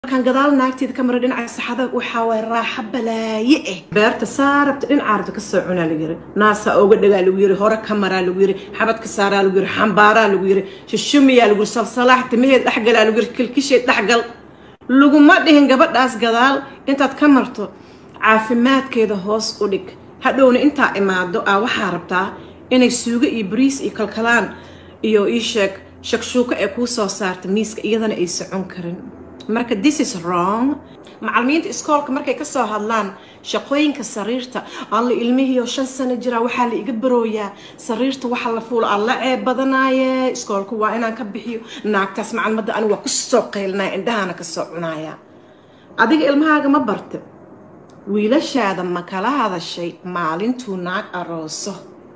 markaan gadaal naagteeda ka mara dhinaca saxada waxaa waay raaxa balaaye ah beerta saarabta dhinaca rabta ka soo cunaa lagu yiri naasaa ooga dhagaa lagu yiri hore ka maraa lagu yiri xabadka saaraa lagu yiri xambaaraa lagu yiri shushumiyaa lagu yiri salsalaax timaheed dhexgalaa lagu yiri kilkisheed dhexgal laguma dhihin gabadhaas gadaal intaad ka marto caafimaadkeeda hoos u dhig hadhowna intaa imaado aa waxaa rabtaa inay suugo iyo bariis iyo kalkalaan iyo ii sheeg shakshuuko ee kuu soo saarta miiska iyadana ay socon karin marka this is wrong macalimiinta iskoolka markay kasoo hadlaan shaqooyinka sariirta alla ilmihiioo shan sano jiraa waxaa la iga barooyaa sariirta waxa la fuulo alla ceeb badanaaye iskoolka waa inaan ka bixiyo naagtaas macalmada ani waa kusoo qeylnaya indhahana kasoo cunaya adiga ilmahaaga ma barta wiilashaada ma kala hadashay maalintuu naag arooso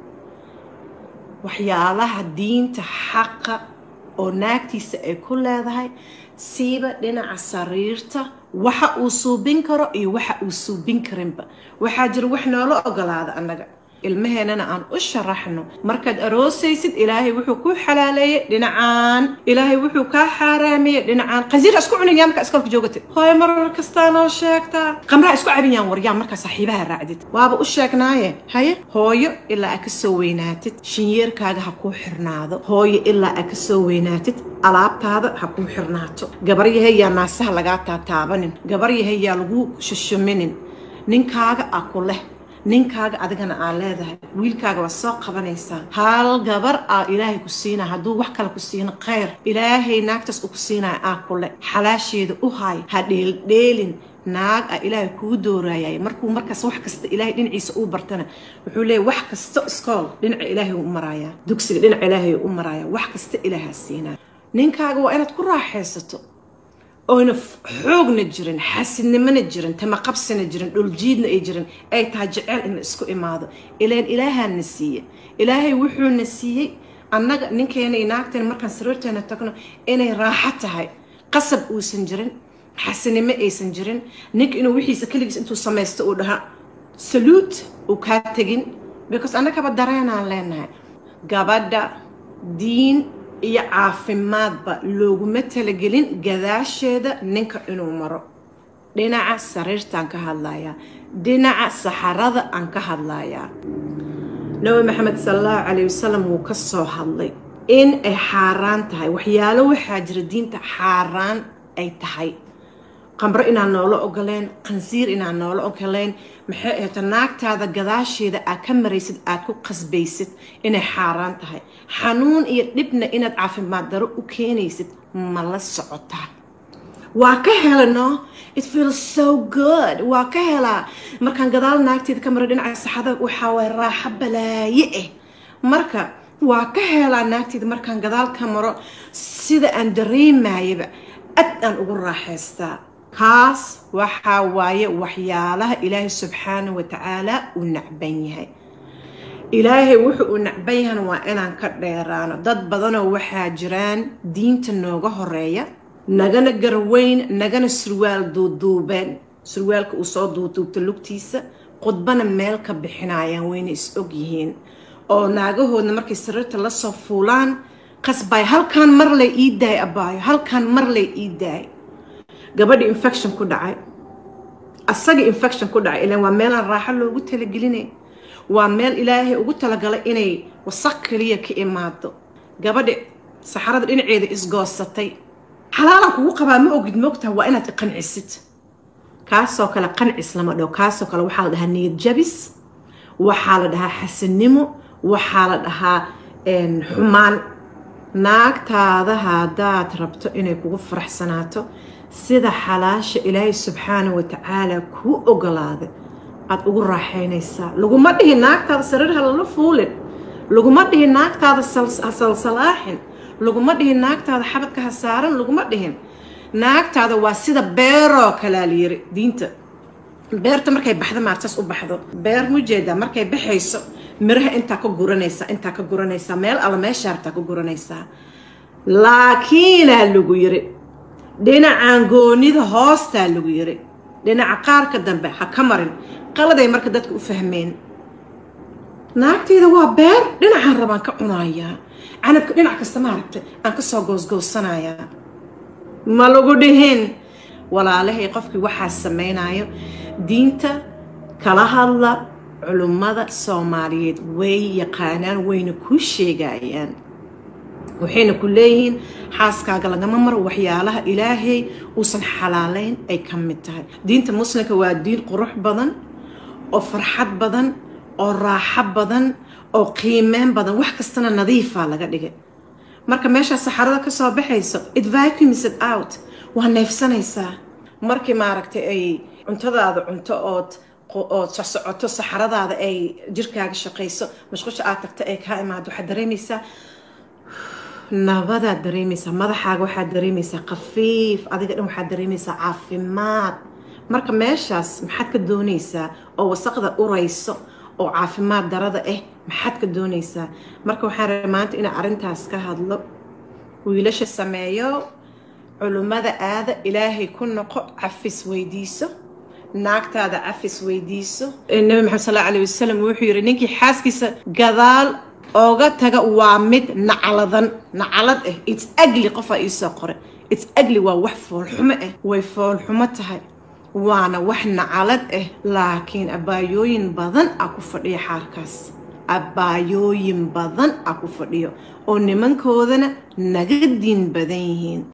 waxyaalaha diinta xaqa oo naagtiisa ay ku leedahay siiba dhinaca sariirta waxa uu suubin karo iyo waxa uu suubin karinba waxaa jira wax noola ogolaada annaga ilmaheennana aan u sharaxno markaad aroosaysid ilaahay wuxuu ku xalaaleeyey dhinacaan ilaahay wuxuu kaa xaaraameeyey dhinacaan qansiir isku cunayaan markaa iskoolka joogata hooyo marar kastaa noo sheegtaa qamraa isku cabiyaan waryaan markaa saaxiibaha raacdid waaba u sheegnaaye haye hooyo ilaa aa kasoo weynaatid shinyeerkaaga ha kuu xirnaado hooyo ilaa aa kasoo weynaatid alaabtaada ha kuu xirnaato gabaryahay yaa naasaha lagaa taataabanin gabaryahay yaa lagu shushuminin ninkaaga a ku leh ninkaaga adigana aa leedahay wiilkaaga waa soo qabanaysaa hal gabar aa ilaahay ku siinaya hadduu wax kale ku siino kheyr ilaahay naagtaas uu ku siinaya aa kule xalaasheeda u hay ha dheeldheelin naag a ilaahay kuu doorayay markuu markaas wax kasta ilaahay dhinaciisa uu bartana wuxuu leeyahy wax kasta iskool dhinaca ilaahay u marayaa dugsiga dhinaca ilaahay u marayaa wax kasta ilaahaa siinaya ninkaaga waa inaad ku raaxaysato oyna xoogna jirin xasidnimona jirin tamaqabsina jirin dhuljiidna ay jirin ay tahay jeceyl in la isku imaado ilaan ilaahaana siiye ilaahay wuxuuna siiyey annaga ninkeena iyo naagteena markaan sariirteena tagno inay raaxo tahay qasab uusan jirin xasinimo aysan jirin ninka inuu wixiisa keligiis intuu samaysto uu dhaha saluut uu kaa tegin because annagaba dareenaan leenahay gabadha diin iyo caafimaadba looguma talagelin gadaasheeda ninka inuu maro dhinaca sariirtaan ka hadlayaa dhinaca saxarada aan ka hadlayaa nabi maxamed sala allahu calayh wasalam wuu ka soo hadlay in ay xaaraan tahay waxyaalo waxaa jira diinta xaaraan ay tahay qamro inaan noola ogoleen qansiir inaan noola ogoleen maxay ahayta naagtaada gadaasheeda aad ka maraysid aad ku qasbaysid inay xaaraan tahay xanuun iyo dhibna inaad caafimaad daro u keenaysid ma la socotaa waa ka helano it feels so good waa ka helaa markaan gadaal naagteeda ka mara dhinaca saxada waxaa waay raaxo balaaye ah marka waa ka helaa naagteeda markaan gadaal ka maro sida aan dareemayaba ad aan ugu raaxaystaa kaas waxaa waaye waxyaalaha ilaahay subxaana wa tacaala uu nacban yahay ilaahay wuxuu uu nacban yahana waa inaan ka dheeraano dad badanoo waxaa jiraan diinta nooga horeeya nagana garweyn nagana surwaal duuduubeen surwaalka uu soo duuduubta lugtiisa khudbana meel ka bixinayaan wayna is og yihiin oo naagahoodna markay sariirta lasoo fuulaan qasbaay halkaan mar lay ii daay abaayo halkaan mar lay ii daay gabadhi infection ku dhacay asaga infection ku dhacay ilaan waa meelaan raaxo loogu talagelinay waa meel ilaahay ugu talagalay inay wasaq keliya ka imaado gabadhi saxarada dhinaceeda isgoosatay xalaalan kugu qabaa ma ogid moogtaha waa inaad iqancisid kaasoo kale qancis lama dhaho kaasoo kale waxaa la dhahaa niyad jabis waxaa la dhahaa xasanimo waxaa la dhahaa xumaan naagtaada haddaad rabto inay kugu faraxsanaato sida xalaasha ilaahay subxaana wa tacaala kuu ogolaaday aada ugu raaxaynaysaa laguma dhihin naagtaada sariir ha lala fuulin laguma dhihin naagtaada ha salsalaaxin laguma dhihin naagtaada xabadka ha saaran laguma dhihin naagtaada waa sida beeroo kalaa layiri diinta beerta markay baxdo maartaas u baxdo beer mujeedaa markay baxayso miraha intaa ka guranaysaa intaa ka guranaysaa meel alla meesha hartaa ka guranaysaa laakiinaa lagu yiri dhinacan goonida hoostaa lagu yiri dhinaca qaarka dambe ha ka marin qaladay marka dadka u fahmeen naagtayda waa beer dhinacaan rabaan ka cunayaa canabka dhinac kasta maaragtay aan kasoo goosgoosanayaa ma lagu dhihin walaalahay qofkii waxaa samaynayo diinta kala hadla culummada soomaaliyeed way yaqaanaan wayna kuu sheegayaan waxayna ku leeyihiin xaaskaaga lagama maro waxyaalaha ilaahay uusan xalaalayn ay ka mid tahay diinta muslimka waa diin qurux badan oo farxad badan oo raaxo badan oo qiimeyn badan wax kastana nadiifaa laga dhigay marka meeshaa saxarada ka soo baxayso it vacuums it out waa neefsanaysaa markii maaragtay ay cuntadaada cunto ood ood socoto saxaradaada ay jirkaaga shaqayso mashqusha aad tagto ay kaa imaado waxaad dareemaysaa nabadaad dareemaysaa madaxaaga waxaad dareemaysaa khafiif adiga dhan waxaad dareemaysaa caafimaad marka meeshaas maxaad ka doonaysaa oo wasaqda urayso oo caafimaad darada ah maxaad ka doonaysaa marka waxaan rabay maanta inaan arrintaas ka hadlo wiilasha sameeyo culummada aada ilaahay ku noqo cafis weydiiso naagtaada cafis weydiiso nabi maxamed sal alla alay wasalam wuxuu yidhi ninkii xaaskiisa gadaal ooga taga waa mid nacladan naclad ah its agli qofaa iisoo qoray its agli waa wax foolxumo ah way foolxumo tahay waana wax nacalad ah laakiin abaayooyin badan a ku fadhiyo xaarkaas abaayooyin badan a ku fadhiyo oo nimankoodana naga diin badan yihiin